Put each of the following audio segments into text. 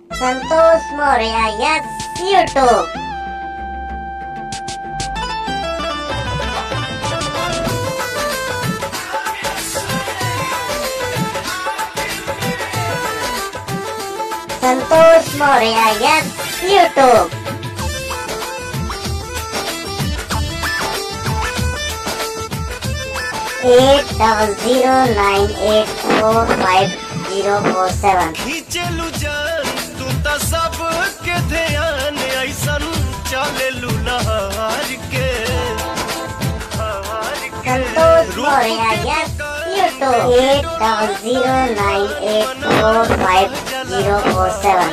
संतोष मौर्य यस यूट्यूब संतोष मौर्य यस YouTube eight double zero nine eight four five zero four seven खींचलू जान तू त सब के ध्यान ऐसन चलेलू नहार के हार के संतोष मौर्य यस YouTube eight double zero nine eight four five zero four seven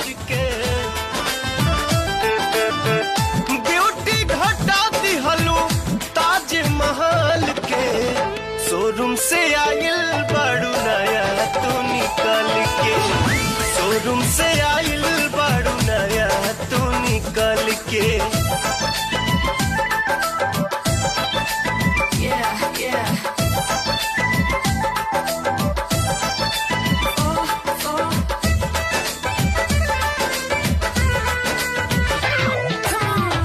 beauty घटा दिहलू ताज महल के शोरूम से आइल बड़ू नया तू निकल के शोरूम से आइल बड़ू नया तू निकल के Yeah, yeah. Oh, oh. Come on.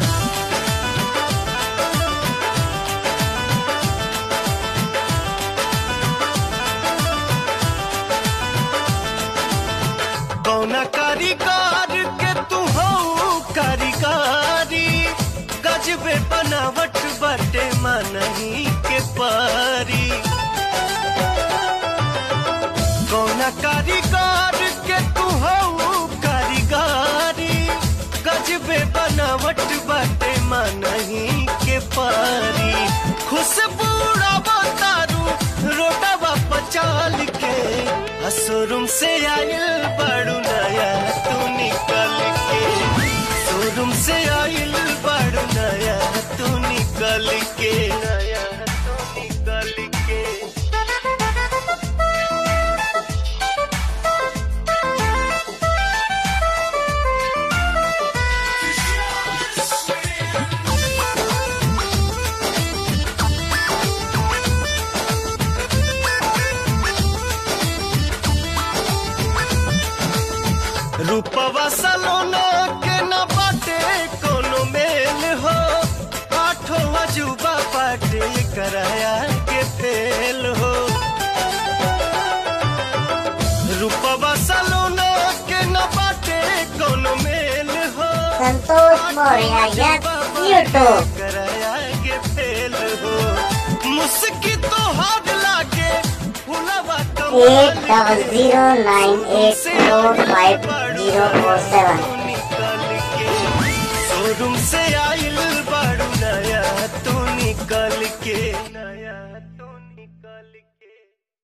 कौना कारीगर के तू हो कारीगारी गजबे बनावट बटे मनही के पारी कौना कारीगर के तू हो कारीगारी गजबे बनावट बटे मनही के पारी खुशबू तारू रोटवा पचाल के शोरूम से आयल बड़ू नया तू निकल के शोरूम से आयल बड़ू नया तू निकल के नया तू निकल के रूपवा सलोना के न बाटे कोनो मेल हो आठो अजूबा पाटे कराया के फेल हो रूपवा सलोना के न बाटे कोनो मेल हो संतोष मौर्य यस यूट्यूब कराया के फेल हो मुस्की तो हाथ लागे फुलवा eight double zero nine eight four five zero four seven showroom से आइल बड़ू नया तू निकल के नया तू निकल के